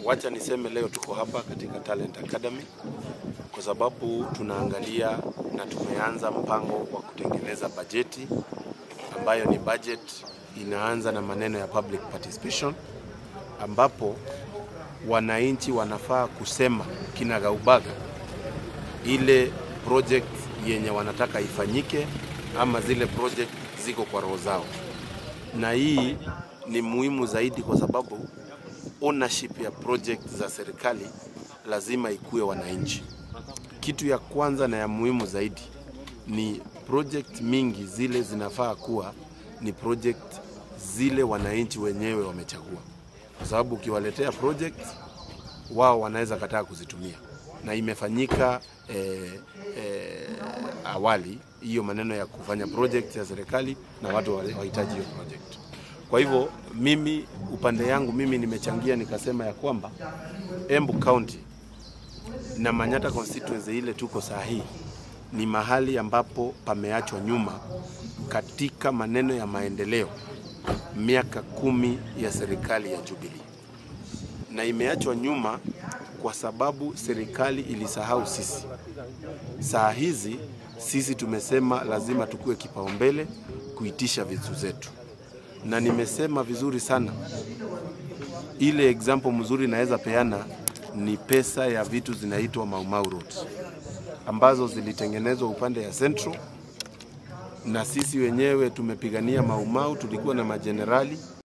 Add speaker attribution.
Speaker 1: wacha niseme leo tuko hapa katika Talent Academy kwa sababu tunaangalia na tumeanza mpango wa kutengeneza bajeti ambayo ni budget inaanza na maneno ya public participation, ambapo wananchi wanafaa kusema kinagaubaga ile project yenye wanataka ifanyike ama zile project ziko kwa roho zao, na hii ni muhimu zaidi kwa sababu ownership ya project za serikali lazima ikuwe wananchi. Kitu ya kwanza na ya muhimu zaidi ni project mingi zile zinafaa kuwa ni project zile wananchi wenyewe wamechagua, kwa sababu ukiwaletea project wao wanaweza kataa kuzitumia, na imefanyika eh, eh, awali hiyo maneno ya kufanya project ya serikali na watu wahitaji hiyo project. Kwa hivyo mimi upande yangu mimi nimechangia nikasema ya kwamba Embu County na Manyata constituency ile tuko saa hii ni mahali ambapo pameachwa nyuma katika maneno ya maendeleo miaka kumi ya serikali ya Jubilee, na imeachwa nyuma kwa sababu serikali ilisahau sisi. Saa hizi sisi tumesema lazima tukue kipaumbele kuitisha vitu zetu, na nimesema vizuri sana. Ile example mzuri naweza peana ni pesa ya vitu zinaitwa Mau Mau Roads ambazo zilitengenezwa upande ya Central, na sisi wenyewe tumepigania Mau Mau, tulikuwa na majenerali